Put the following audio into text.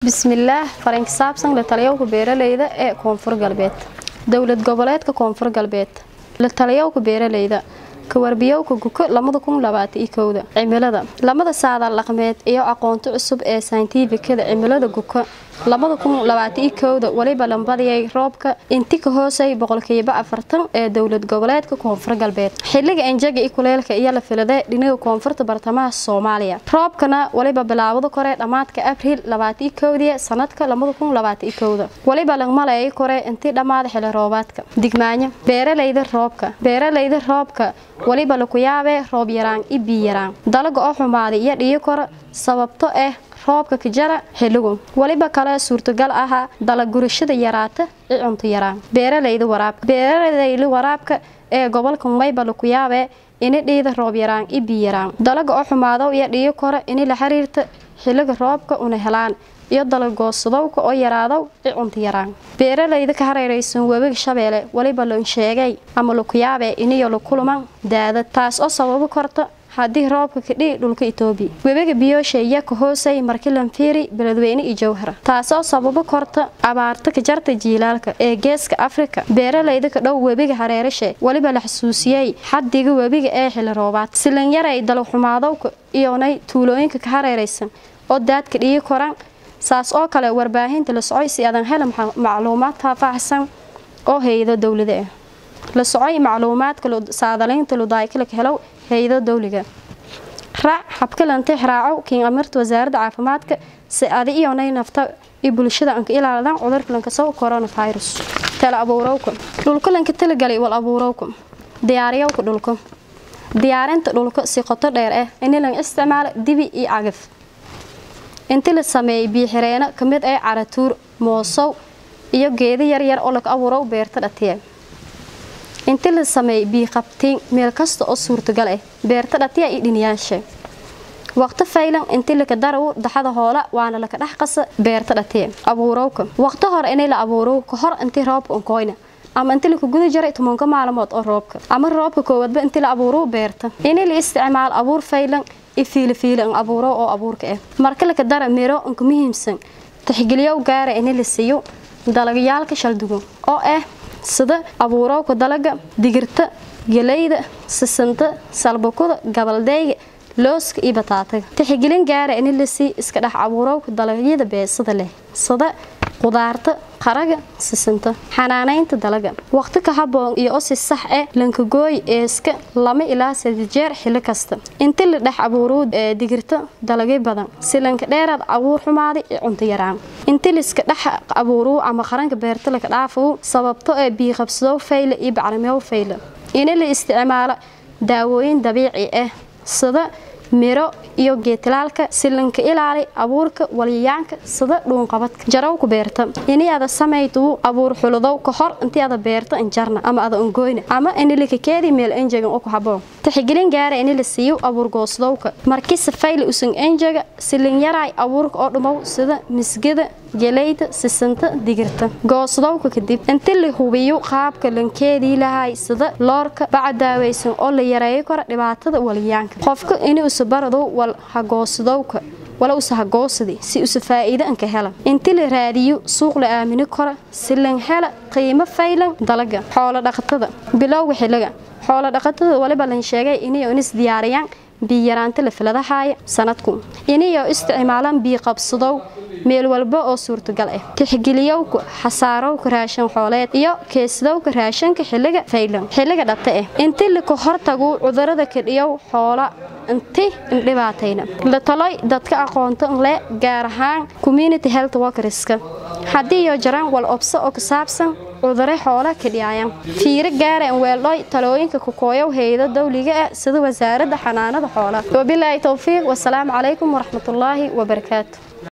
bismillaah farin ka saabsan la taliyowka beeralayda ee koonfur galbeed dowlad goboleedka koonfur galbeed la taliyowka beeralayda kawarbiyoowka guko da cimilada lamada saadaal dhaqmeed iyo aqoonto cusub ee sayntifikada cimilada guko da weliba lambadiyay roobka inti ka hoosay boqolkiiba afartan ee dowlad goboleedka koonfur galbeed xiliga enjaga i kuleelka iyo la filade dhinaga koonfurta bartamaha soomaaliya roobkana weliba bilaabada kore dhammaadka abriil dii sanadka weliba langmaleey kore intii dhammaada xili roobaadka digmaanyo beeralayda roobka beeralayda roobka weliba laku yaabee roob yaraan i bii yaraan dalaga oo xumaaday iyo dhiyo kora sababto ah roobka kajara xiligu weliba kale suurtagal ahaa dalagurashada yaraata i cunto yaraan beeralayda waraabka beeralayda waraabka ee gobolka mayba laku yaabee ini dhiida roob yaraan i bii yaraan dalaga oo xumaado iyo dhiyo kora ini la xiriirta xiliga roobka una helaan iyo dalagoosadowka oo yaraadow i cunto yaraan beeralayda ka hareeraysan webiga shabeelle weliba loon sheegay ama laku yaabee iniyo la kulman daadad taas oo sababo korta haddii roobka kadhihi dhulka itoobiya webiga biyoosha iya ka hoosay markilanfiiri beledweyne iyo jowhara taasoo sababo korta abaarta ka jarta jiilaalka ee geeska afrika beeralayda ka dhow webiga hareerashe weliba la xasuusiyey xadiga webiga ee xili roobaad silanyaray dalagxumaadowka iyonay tuulooyinka ka hareeraysan oo daadka dhiyi koran saas oo kale warbaahinta la socoy si adan hela macluumaad faahfaahsan oo hayado dowlada ah la socoy macluumaadka saadalaynta ludaaykilaka helow hayado dowliga raac habkalantix raacow kiin amirta wasaaradda caafimaadka si adi iyonay nafta iyo bulshada anka ilaaladan cudurka lankasow coronavirus tala abuurowka dhulka lanka talagalay wal abuurowka diyaariyowka dhulka diyaarinta dhulka si qoto dheer ah ini lan isticmaalo dibi iyo cagaf inti la sameeyay biixireenno ka mid ah caratuur moosow iyo geeda yaryar oo laga abuurow beerta dhatiya inti la sameeyay biiqabtiin meel kasta oo suurtagal ah beerta dhatiya iyo dhiniyaasha waqti faylan inti laka daraw daxada hoola waana laka dhex qasa beerta dhatiya abuurowka waqti hore inay la abuurow ka hor intii roobka unkoyna ama inti laka guda jaray tobanka maalmood oo roobka ama roobka koowaadba inti la abuurow beerta inay la isticmaal abuur faylan ifiilifiili an abuuro oo abuurka ah marka laka dara miro anka muhiimsan tixgeliyow gaara ini la siiyo dalagyaalka shaldugo oo ah sida abuurowka dalaga digirta galeyda sisanta salbakuda gabaldeyga looska iyo bataataga tixgelin gaara ini la sii iska dhex abuurowka dalagyada beesada leh sida qudaarta qaraga sisanta xanaanaynta dalaga waqti ka haboon iyo osi sax ah lankagooy eeska lama ilaa sadi jeer xili kasta inti la dhex abuuruu digirta dalagyo badan si lanka dheeraad abuur xumaaday iyo cunto yaraan inti liska dhex abuuruu ama qaranka beerta laka dhaafuu sababto ee biiqabsadow fayla iyo bacrimeow fayla ini la isticmaalo daawooyin dabiici ah sida miro iyo geetilaalka silanka ilaali abuurka walyayaanka sida dhuunqabadka jarawku beerta ini ada samaytuu abuur xuludow ka hor intii ada beerta injarna ama ada ongoyna ama ini lakakeedi meel enjegan oo ku haboon tixgelin gaara ini la siiyo abuur goosdowka markii safayla usan enjega silinyaray abuurka oo dhumow sida misgada galeyda sisanta digirta goosdowka kadib inti la hubiyo qaabka lankeedii lahay sida loorka baca daaweysan oo la yareeyo kara dhibaatada walyayaanka qofka ini usa barado wal hagoosdowka wala usa hagoosadi si usa faa'iido anka hela inti la raadiyo suuq la aamini kara si lan hela qiimo faylan dalaga xoolo dhaqatada bilowga xiliga xoolo dhaqatada waliba lan sheegay inay unis diyaariyaan biyaraanta la filadahaaya sanadku inayo isticmaalaan bii qabsadow meel walba oo suurtagal ah tixgeliyowka xasaarowka raashan xooleed iyo keesadowka raashanka xiliga faylan xiliga dhabta ah inti laka hortagu cudurada kadhiyow xoola inti indhibaatayna la taloy dadka aqoonta le gaar ahaan community health workerska haddii iyo jaraan wal obso oo ka saabsan cudure xoola kadhiyaayan fiiro gaara an weeldhoy talooyinka kukooyow hayado dowliga ah sida wasaaradda xanaanada xoolaha wabilaahi towfiiq wasalaamu calaykum waraxmatullaahi wabarakaatu